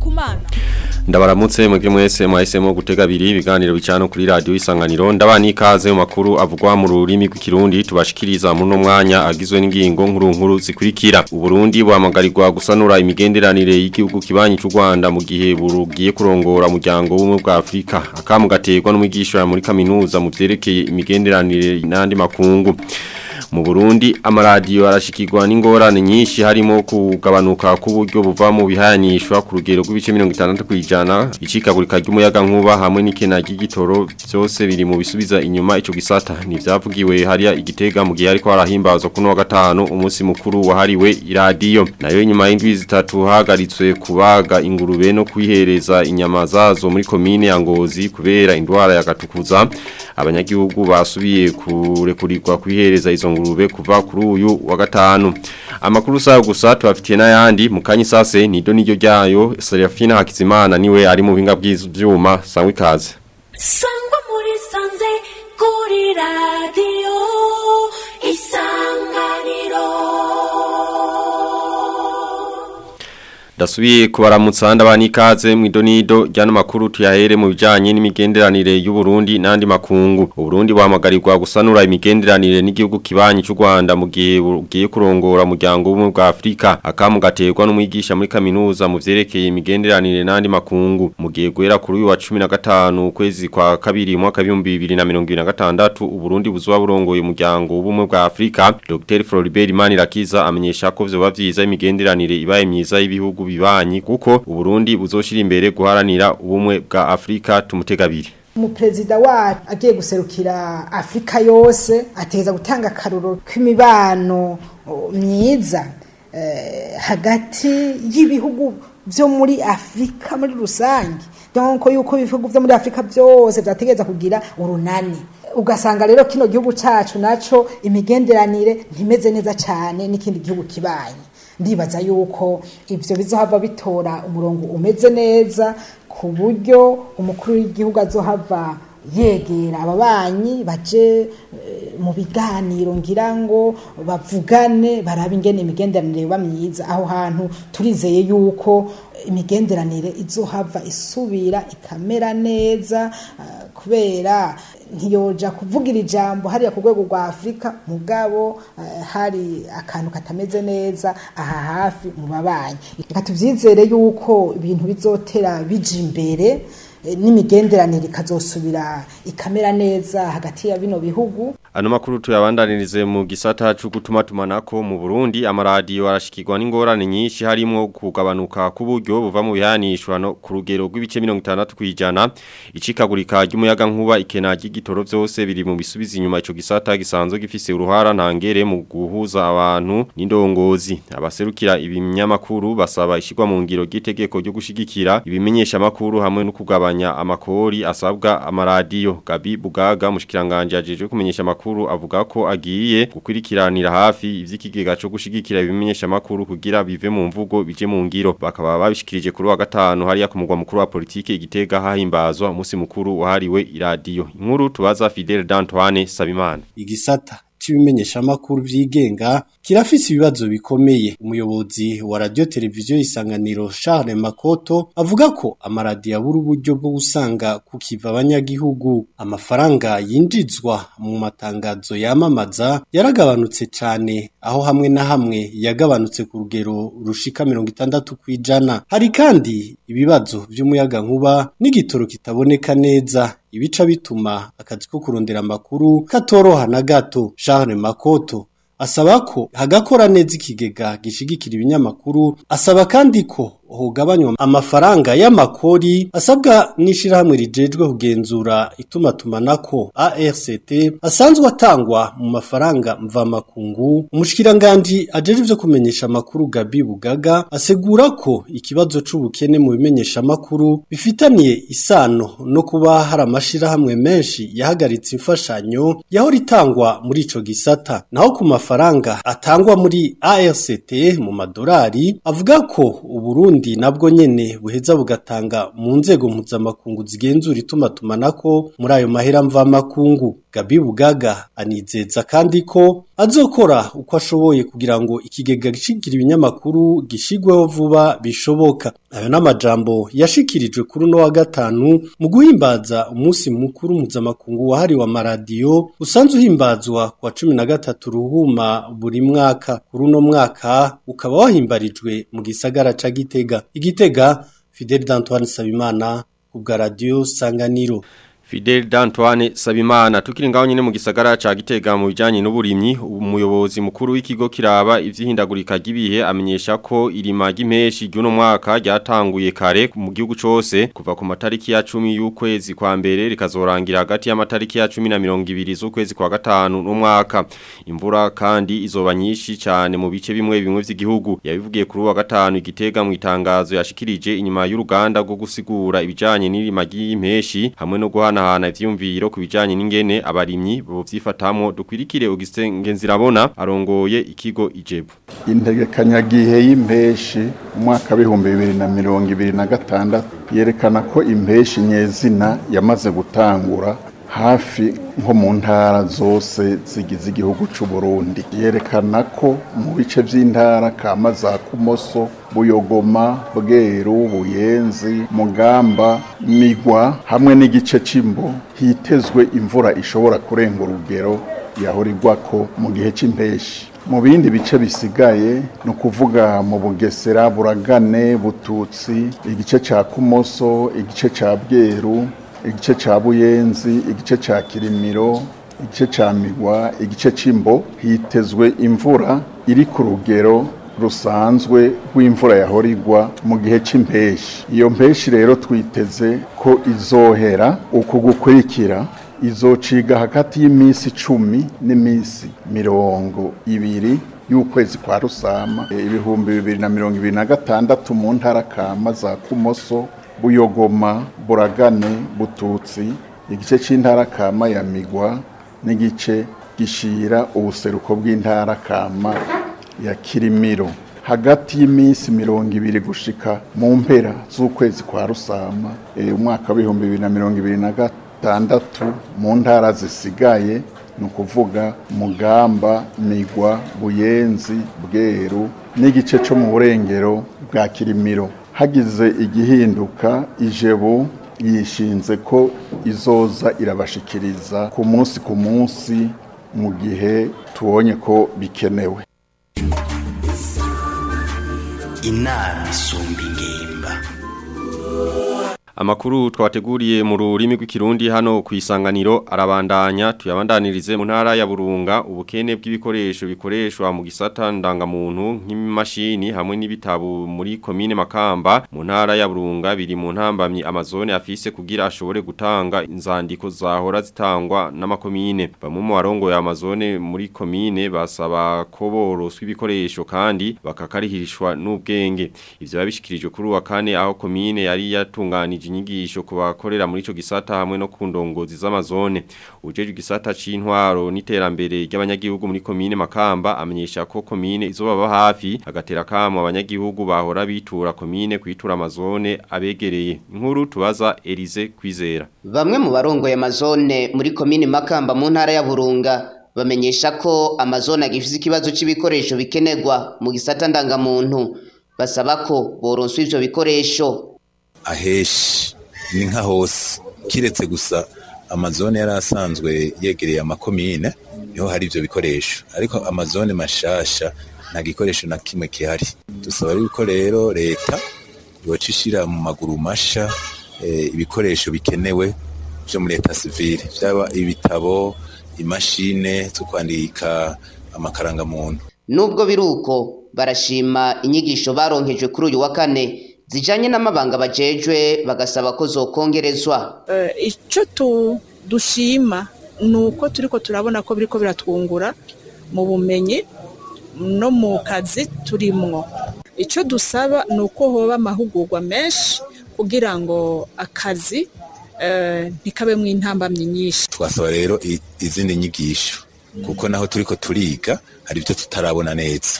kumana Ndabaramutse mwebwe mwese mwahisemo gutega abiri ibiganiro bicano kuri radio isanganiro ndabani ikaze mu makuru avugwa mu rurimi rw'ikirundi tubashikiriza muri no mwanya agizwe n'ingingo nkuru nkuru zikurikira uburundi buhamagarirwa gusanura imigenderanire y'igihugu kibanyi cy'u Rwanda mu gihe burugiye kurongora umuryango w'umwe bwa Afrika akamu gaterwa n'umwigisha muri kaminuza mu vyerekeye imigenderanire n'andi makungu mu Burundi amaradiyo arashikirwa n'ingorane nyinshi harimo kugabanuka k'uburyo buva mu bihanishwa ku rugero rw'ibice 60 kwijana icikagurika ry'umuyaga nkuba hamwe n'ikena ry'igitoro byose biri mu bisubiza inyuma ico gisata ni vyavugiwe hariya igitega mu gihe ariko harahimbazwa kuno wa gatanu umunsi mukuru wahariwe iradiyo nayo nyuma y'indwi zitatu hagaritswe kubaga ingurube no kwihereza inyama zazo muri komine ya Ngozi kubera indwara ya gatukuza abanyagihugu basubiye kurekurirwa kwihereza izo ngurube kuva kuri uyu wa gatanu amakuru sayo gusa tubafitiye n'ayandi mu kanya sase nido niryo ryayo Serafina Hakizimana niwe ari mu binga bw'ivyuma sangwe ikaze sangwa muri sanze kuri radio isanganiro Dasubiye kubaramutsa ndabani ikaze mu idonido ryano makuru tuyahere mu bijanye n'imigenderanire y'u Burundi n'andi makungu. U Burundi buhamagarirwa gusanura imigenderanire n'igihugu kibanyi cy'u Rwanda mu gihe bugiye kurongora umuryango w'umwe bwa Afrika. Akamu gaterwa n'umwigisha muri kaminuza mu vyerekeye imigenderanire n'andi makungu. Mu gihe guhera kuri uyu wa 15 ukwezi kwa kabiri mwaka 2026 u Burundi buzoba burongoye umuryango w'umwe bwa Afrika. Dr. Floribert Manirakiza amenyesha ko vyoba vyiza imigenderanire ibaye myiza y'ibihugu bibanyi kuko uburundi buzoshira imbere guharanira ubumwe bwa Afrika tumutegabiri umuperezida wacu agiye guserukira afurika yose ateza gutanga akaruro k'imibano myiza hagati y'ibihugu byo muri afurika muri rusange donko yuko ibihugu byo muri afurika byose byategereza kugira urunani ugasanga rero kino gihugu cyacu nacyo imigenderanire ntimeze neza cyane n'ikindi gihugu kibaye ndibaza yuko ibyo bizohava bitora umurongo umeze neza ku buryo umukuru w'igihugu azohava yegera ababanyi baje mu biganiro ngira ngo bavugane barabe ingene imigenderanire iba myiza aho hantu turizeye yuko imigenderanire izohava isubira ikamera neza kubera ntiyoja kuvugira ijambo hariya ku rwego rwa afurika mugabo hari akantu katameze neza aha hafi mu babanyi reka tubyizere yuko ibintu bizotera bija imbere n'imigenderanire ikazosubira ikamera neza hagati ya bino bihugu Ano makuru tuyabandanirize mu gisata cyo gutuma tumanako mu Burundi amaradiyo arashikirwa n'ingorane nyinshi harimo kugabanuka k'uburyo buva mu bihanishwa no ku rugero rw'ibice 60 kwijana icikagurika ry'umuyaga nkuba ikena ry'igitoro byose biri mu bisubiza inyuma ico gisata gisanzwe gifise uruhara ntangere mu guhuza abantu n'indongozi abaserukira ibinyamakuru basaba ishigwa mu ngiro gitegeko ryo gushigikira ibimenyesha makuru hamwe no kugabanya amakori asabwa amaradiyo Gabi Bugaga mushikiranganje ajeje kumenyesha amakuru makuru avuga ko agiye gukurikiranira hafi ivy'ikigega cyo gushigikira ibimenyesha makuru kugira bive mu mvugo bije mu ngiro bakaba babishikirije kuri wa gatanu hariya ku mugwa mukuru wa politike igitega hahimbazwa umunsi mukuru wahariwe iradiyo inkuru tubaza Fidel D'Antoine Sabimana igisata c'ibimenyesha makuru vyigenga kirafise ibibazo bikomeye umuyobozi wa radio televiziyo isanganiro Charles Makoto avuga ko amaradiyo abura uburyo bwo gusanga kukiva abanyagihugu amafaranga yinjizwa mu matangazo yamamaza yaragabanutse cyane aho hamwe na hamwe yagabanutse ku rugero rushika 60 kwijana hari kandi ibibazo by'umuyaga nkuba n'igitoro kitaboneka neza ibica bituma akazi ko kurondera amakuru katoroha na gato Charles Makoto asaba ko hagakora neza ikigega gishigikira ibinyamakuru asaba kandi ko hugabanywa amafaranga y'amakori asabwa n'ishirahamwe rijejwe kugenzura itumatumanako ARCT asanzwe atangwa mu mafaranga mvamakungu umushikiranganje ajeje ivyo kumenyesha amakuru Gabi Bugaga asegura ko ikibazo c'ubukene mu bimenyesha amakuru bifitaniye isano no kuba hari amashirahamwe menshi yahagaritse imfashanyo yahora itangwa muri ico gisata naho ku mafaranga atangwa muri ARCT mu madolari avuga ko Uburundi Burundi nabwo nyene buheza bugatanga mu nzego mpuzamakungu zigenzura itumatumanako muri ayo mahera mva makungu Gabi Bugaga anizeza kandi ko azokora uko ashoboye kugira ngo ikigega gishigira ibinyamakuru gishigweho vuba bishoboka ayo n'amajambo yashikirijwe kuri uno wa gatanu mu guhimbaza umunsi mukuru mpuzamakungu wahariwe amaradiyo usanzwe uhimbazwa kwa cumi na gatatu ruhuma buri mwaka kuri uno mwaka ukaba wahimbarijwe mu gisagara ca Gitega Igitega Fidel D'Antoine Sabimana kubwa radio Sanganiro Fidel D'Antoine Sabimana tukiri ngaho nyine mu gisagara ca Gitega mu bijanye n'uburimyi umuyobozi mukuru w'ikigo kiraba ivyihindagurika gibihe amenyesha ko irima ry'impeshi ry'uno mwaka ryatanguye kare mu gihugu cose kuva ku matariki ya 10 y'ukwezi kwa mbere rikazorangira hagati y'amatariki ya 10 na 20 z'ukwezi kwa gatanu n'umwaka imvura kandi izoba nyinshi cyane mu bice bimwe bimwe vy'igihugu yabivugiye kuri wa gatanu igitega mu itangazo yashikirije inyuma y'uruganda rwo gusigura ibijanye n'irima ry'impeshi hamwe no guhana hana ivyumviro ku bijanye n'ingene abarimyi bo vyifatamwo dukwirikire Augustin Ngenzirabona arongoye ikigo Ijebu integekanyagihe y'impeshi umwaka w'ibihumbi bibiri na mirongo ibiri na gatandatu yerekana ko impeshi nyezina yamaze gutangura hafi nko mu ntara zose zigize igihugu c'u Burundi yerekana ko mu bice vy'intara kama za Kumoso Buyogoma Bweru Buyenzi Mugamba Migwa hamwe n'igice c'imbo hitezwe imvura ishobora kurenga urugero yahorirwako mu gihe c'impeshi mu bindi bice bisigaye ni ukuvuga mu bugesera buragane bututsi igice cya kumoso igice cya bweru igice cya buyenzi igice cya kirimiro igice cya migwa igice cy'imbo hitezwe imvura iri ku rugero rusanzwe rw'imvura yahorirwa mu gihe cy'impeshi iyo mpeshi rero twiteze ko izohera uku gukurikira izociga hagati y'iminsi icumi n'iminsi mirongo ibiri y'ukwezi kwa rusama ibihumbi bibiri na mirongo ibiri na gatandatu mu ntara kama za kumoso buyogoma buragane bututsi igice cy'intara kama ya migwa n'igice gishira ubuseruko bw'intara kama ya kirimiro hagati y'iminsi mirongo ibiri gushika mu mpera z'ukwezi kwa rusama umwaka w'ibihumbi bibiri na mirongo ibiri na gatandatu mu ntara zisigaye ni ukuvuga mugamba migwa buyenzi bweru n'igice cyo mu burengero bwa kirimiro hagize igihinduka ijebu yishinze ko izoza irabashikiriza ku munsi ku munsi mu gihe tubonye ko bikenewe inama isumba ingimba Amakuru twateguriye mu rurimi rw'ikirundi hano ku isanganiro arabandanya tuyabandanirize mu ntara ya Burunga ubukene bw'ibikoresho bikoreshwa mu gisata ndangamuntu nk'imashini hamwe n'ibitabo muri komine Makamba mu ntara ya Burunga biri mu ntambamye amazone afise kugira ashobore gutanga inzandiko zahora zitangwa n'amakomine bamwe mu barongo ya amazone muri komine basaba ko boroswa ibikoresho kandi bakakarihirishwa n'ubwenge ivyo babishikirijwe kuri wa kane aho komine yari yatunganije inyigisho ku bakorera muri ico gisata hamwe no ku ndongozi z'amazone ujeje igisata c'intwaro n'iterambere ry'abanyagihugu muri komine Makamba amenyesha ko komine izobaba hafi agatera kamo abanyagihugu bahora bitura komine kwitura amazone abegereye inkuru tubaza Elize kwizera Bamwe mu barongoye amazone muri komine Makamba mu ntara ya Burunga bamenyesha ko amazone agifise ikibazo c'ibikoresho bikenerwa mu gisata ndangamuntu basaba ko boronswa ivyo bikoresho aheshi ni nka hose kiretse gusa amazone yari asanzwe yegereye amakomine niho hari ibyo bikoresho ariko amazone mashasha nta gikoresho na kimwe gihari dusaba yuko rero leta yoca ishyira mu maguru masha ibikoresho bikenewe byo muri leta sivile byaba ibitabo imashine zo kwandika amakarangamuntu nubwo biri uko barashima inyigisho baronkejwe kuri uyu wa kane zijanye n'amabanga bajejwe bagasaba ko zokongerezwa icyo dushima ni uko turiko turabona ko biriko biratwungura mu bumenyi no mu kazi turimwo icyo dusaba ni uko hoba amahugurwa menshi kugira ngo akazi ntikabemwo intambamyi nyinshi twasaba rero izindi nyigisho kuko naho turiko turiga hari ibyo tutarabona neza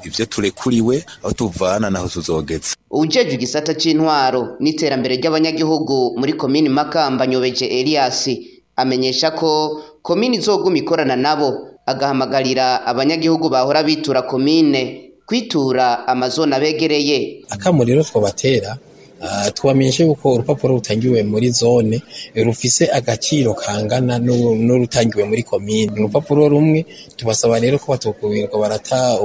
ivyo turekuriwe aho tuvana naho tuzogeza ujejwe igisata c'intwaro n'iterambere ry'abanyagihugu muri komini Makamba nyobeje Elias amenyesha ko komini izoguma ikorana nabo agahamagarira abanyagihugu bahora bitura komine kwitura amazone abegereye akamo rero twabatera Uh, tubamenyeshe yuko urupapuro rutangiwe muri zone rufise agaciro kangana n'urutangiwe muri komine urupapuro rumwe tubasaba rero ko batokubirirwa barata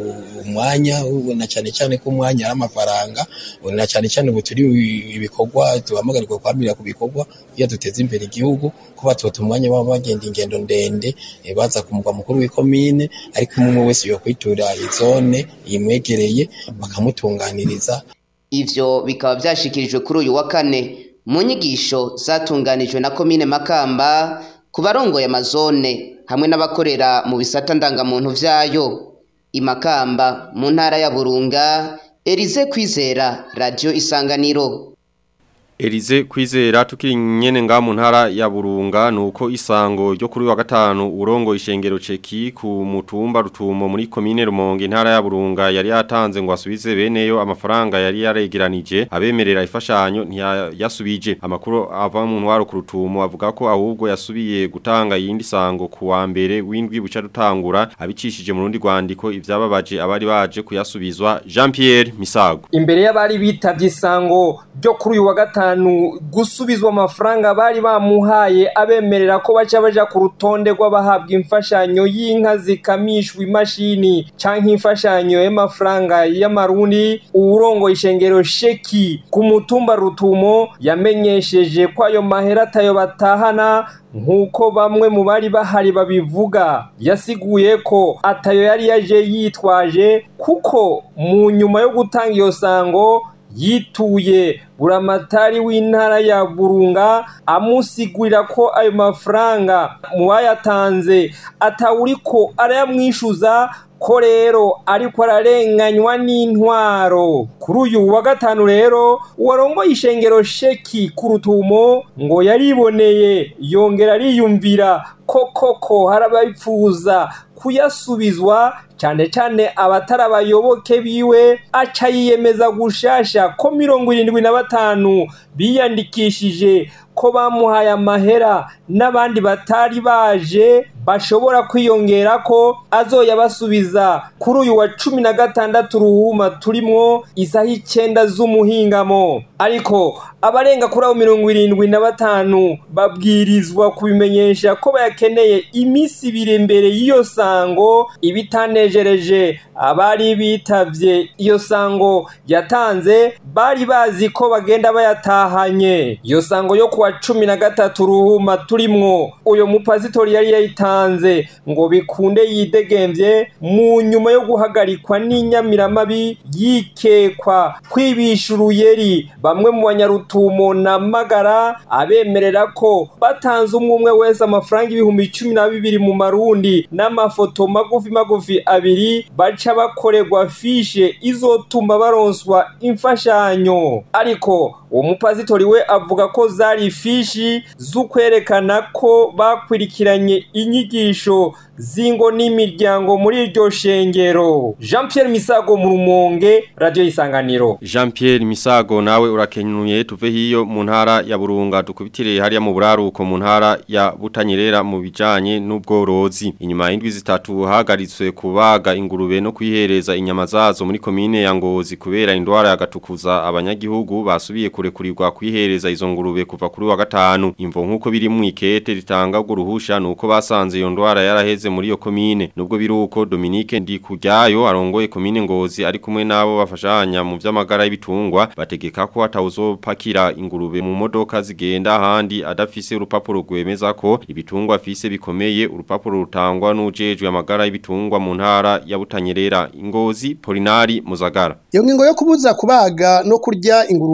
umwanya na cyane cyane ko umwanya ari amafaranga na cyane cyane ubu turi ibikorwa duhamagarirwa kwamira ku bikorwa iyo duteza imbere igihugu ko batota umwanya baba bagenda ingendo ndende baza ku mugwa mukuru w'ikomine ariko umwe wese yo kwitura izone imwegereye bakamutunganiriza ivyo bikaba vyashikirijwe kuri uyu wa kane mu nyigisho zatunganijwe na komine Makamba ku barongoye amazone hamwe n'abakorera mu bisata ndangamuntu vyayo imakamba mu ntara ya Burunga Elize Kwizera Radio Isanganiro Elize kwizera tukiri nyene nga mu ntara ya Burunga nuko isango ryo kuri wa gatanu urongo ishengero ceki ku mutumba rutumo muri komine Rumonge intara ya Burunga yari yatanze ngo asubize beneyo amafaranga yari yaregeranije abemerera ifashanyo ntiyasubije amakuru ava mu ntwaro ku rutumo avuga ko ahubwo yasubiye gutanga yindi sango ku wa mbere windwi buca dutangura abicishije mu rundi rwandiko ivyababaje abari baje kuyasubizwa Jean Pierre Misago imbere y'abari bitavye isango ryo kuri uyu wa gatanu gusubizwa amafaranga bari bamuhaye abemerera ko baca baja ku rutonde rw'abahabwa imfashanyo y'inka zikamishwa imashini canke imfashanyo y'amafaranga y'amarundi uwurongo ishengero sheki ku mutumba rutumo yamenyesheje ko ayo mahera atayo batahana nk'uko bamwe mu bari bahari babivuga yasiguye ko atayo yari yaje yitwaje kuko mu nyuma yo gutanga iyo sango yituye buramatari w'intara ya burunga amusigurira ko ayo mafaranga mu bayatanze atawuriko arayamwishyuza ko rero ariko ararenganywa n'intwaro kuri uyu wa gatanu rero uwarongoye ishengero sheki ku rutumo ngo yariboneye yongera ariyumvira ko koko hari ababipfuza kuyasubizwa cyane cyane abatari abayoboke biwe aca yiyemeza gushasha ko mirongo irindwi na batanu biyandikishije ko bamuhaye amahera n'abandi batari baje bashobora kwiyongera ko azoyabasubiza kuri uyu wa cumi na gatandatu ruhuma turimwo isaha icyenda z'umuhingamo ariko abarenga kuri abo mirongo irindwi na batanu babwirizwa kubimenyesha ko bayakeneye iminsi ibiri mbere y'iyo sango ibitanejereje abari bitavye iyo sango yatanze bari bazi ko bagenda bayatahanye iyo sango yo kuwa cumi na gatatu ruhuma turimwo uyo mupasitori yari yayitanze ngo bikunde yidegemvye mu nyuma yo guhagarikwa n'inyamiramabi yikekwa kwibisha uruyeri bamwe mu banyarutumo na magara abemerera ko batanze umwe umwe wese amafaranga ibihumbi cumi na bibiri mu marundi n'amafoto magufi magufi abiri baca bakorerwa fishe izotuma baronswa imfashanyo ariko uwo mupasitori we avuga ko zari ifishi z'ukwerekana ko bakurikiranye inyigisho zingo n'imiryango muri iryo shengero jean Pierre misago mu rumonge radiyo y'isanganiro Jean Pierre Misago nawe urakenyuye tuve hiyo mu ntara ya Burunga dukubitire hariya mu buraruko mu ntara ya Butanyerera mu bijanye n'ubworozi inyuma y'indwi zitatu hagaritswe kubaga ingurube no kwihereza inyama zazo muri komine ya Ngozi kubera indwara yagatukuza abanyagihugu basubiye kurekurirwa kwihereza izo ngurube kuva kuri wa gatanu imvo nkuko biri mu ikete ritanga ubwo ruhusha nuko basanze iyo ndwara yaraheze muri iyo komine nubwo biruko Dominique Ndikujyayo arongoye komine Ngozi ari kumwe nabo bafashanya mu vy'amagara y'ibitungwa bategeka ko atawuzopakira ingurube mu modoka zigenda ahandi adafise urupapuro rwemeza ko ibitungwa afise bikomeye urupapuro rutangwa n'ujejwe amagara y'ibitungwa mu ntara ya Butanyerera Ingozi Polinari Muzagara iyo ngingo yo kubuza kubaga no kurya ingurube ingozi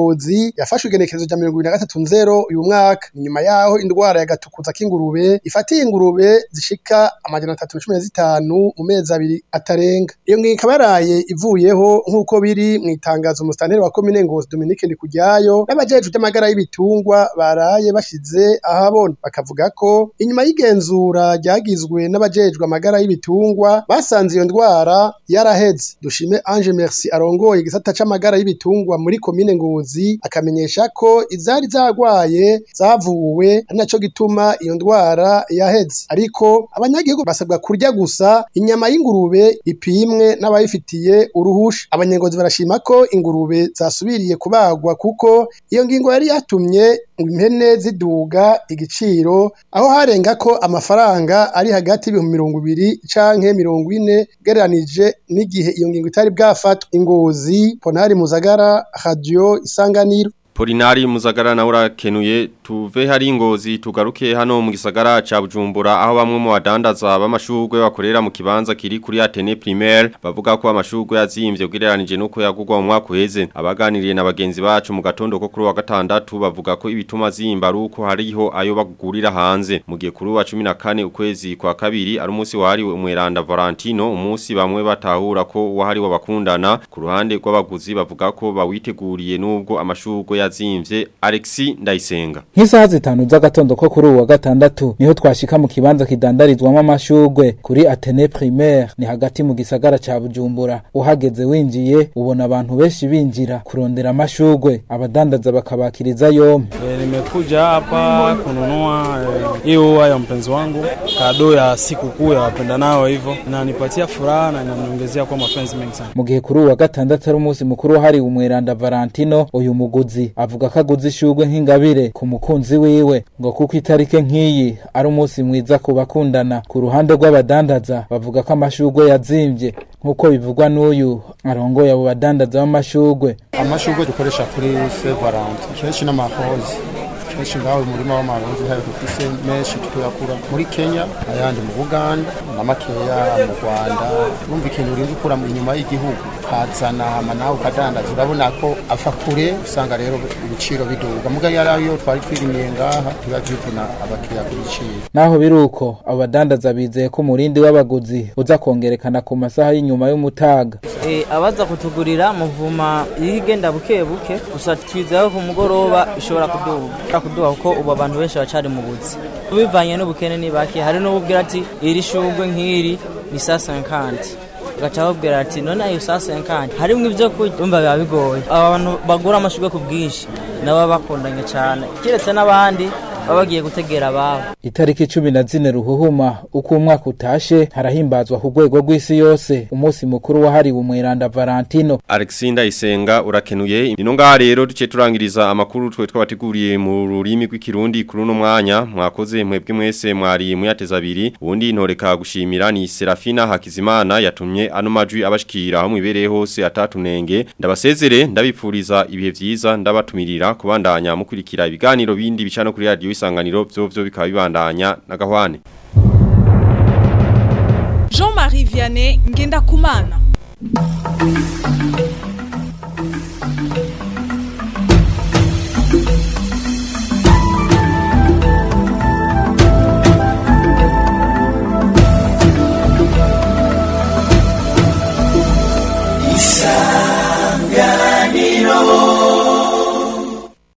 Ngozi yafashwe igenekerezo rya mirongo ibiri na gatatu nzero uyu mwaka inyuma yaho indwara ya gatukuza k'ingurube ifatiye ingurube zishika amajana atatu na cumi na zitanu mu mezi abiri atarenga iyo ngingo ikaba yaraye ivuyeho nk'uko biri mu itangazo umusitanteri wa komine Ngozi Dominique Ndikujyayo n'abajejwe by'amagara y'ibitungwa baraye bashize ahabona bakavuga ko inyuma y'igenzura ryagizwe n'abajejwe amagara y'ibitungwa basanze iyo ndwara yaraheze dushime Ange Merci arongoye igisata c'amagara y'ibitungwa muri komine Ngozi akamenyesha ko izari zagwaye zavuwe ari naco gituma iyo ndwara yaheze ariko abanyagihugu basabwa kurya gusa inyama y'ingurube ipimwe n'abayifitiye uruhusha abanyengozi barashima ko ingurube zasubiriye kubagwa kuko iyo ngingo yari yatumye impene ziduga igiciro aho harenga ko amafaranga ari hagati y'ibihumbi mirongo ibiri canke mirongo ine ugereranije n'igihe iyo ngingo itari bwafatwa ingozi ponari muzagara radio isanganiro Polinari muzagara na urakenuye tuve hari ingozi tugaruke hano mu gisagara ca Bujumbura aho bamwe mu badandaza b'amashurwe bakorera mu kibanza kiri kuri Atene Primaire bavuga ko amashurwe yazimvye ugereranije nuko yagurwa mu mwaka uheze abaganiriye na bagenzi bacu mu gatondo ko kuri wa gatandatu bavuga ko ibituma zimba ari uko hariho ayo bagurira hanze mu gihe kuri wa 14 ukwezi kwa kabiri ari umunsi wahariwe umweranda Valentino umunsi bamwe batahura ko wahariwe bakundana ku ruhande rw'abaguzi bavuga ko bawiteguriye nubwo amashurwe yazimvye Alexi Ndayisenga Nk'isaha zitanu z'agatondo ko kuri uwa gatandatu niho twashika mu kibanza kidandarizwamo amashurwe kuri Atene Primaire ni hagati mu gisagara ca Bujumbura uhageze winjiye ubona abantu benshi binjira kurondera amashurwe abadandaza bakabakiriza yompi E, nimekuja hapa kununua hiyo ua ya mpenzi wangu kado ya siku kuu ya wapendanao hivyo inanipatia furaha na inaniongezea kwa mapenzi mengi sana. mu gihe kuri uwa gatandatu ari umunsi mukuru wahariwe umweranda Valentino uyu muguzi avuga ko aguze ishurwe nk'ingabire ku mukunzi wiwe ngo kuko itarike nk'iyi ari umunsi mwiza ku bakundana ku ruhande rw'abadandaza bavuga ko amashurwe yazimvye nk'uko bivugwa n'uyu arongoye abo badandaza b'amashurwe amashurwe dukoresha kuri Saint Valentin kenshi n'amahozi kenshi ngaho umurima w'amarozi hayo dufise menshi tuyakura muri Kenya ayandi mu Buganda na makeya mu Rwanda urumva ikintu urinda ukura mu inyuma y'igihugu ukazana hama nawe ukadandaza urabona ko afa kure usanga rero ibiciro biduga muga yari yo twari twirimiye ngaha tuba tuvuna abakiriya ku biciro naho biruko abo badandaza bizeye ko umurindi w'abaguzi uza kongerekana ku masaha y'inyuma y'umutaga Eh, abaza kutugurira muvuma igenda buke buke gusa twizeye ko ku mugoroba ishobora kuduga kuduga kuko ubu abantu benshi bacari mu buzi bivanye n'ubukene ni bake hari n'ububwira ati iri shugwe nk'iri ni sa 50 gaca babwira ati none ayo sa 50 harimwo ibyo kurya umva biba bigoye abantu bagura amashugwe ku bwinshi nabo bakundanye cyane kiretse n'abandi baba bagiye gutegera ababo itariki cumi na zine ruhuhuma uko umwaka utashe harahimbazwa ku rwego rw'isi yose umunsi mukuru wahariwe umweranda Valentino Alexinda Isenga urakenuye ino ngaha rero duce turangiriza amakuru twe twabateguriye mu rurimi rw'ikirundi kuri uno mwanya mwakoze mwebwe mwese mwari muyateza abiri ubundi ntoreka gushimira ni Serafina Hakizimana yatumye ano majwi abashikira aho mwibereye hose atatunenge ndabasezere ndabipfuriza ibihe vyiza ndabatumirira kubandanya mukurikira ibiganiro bindi bicano kuri radio isanganiro vyo vyo bikaba bibandanya na gahwane Jean-Marie Vianney Ngenda Kumana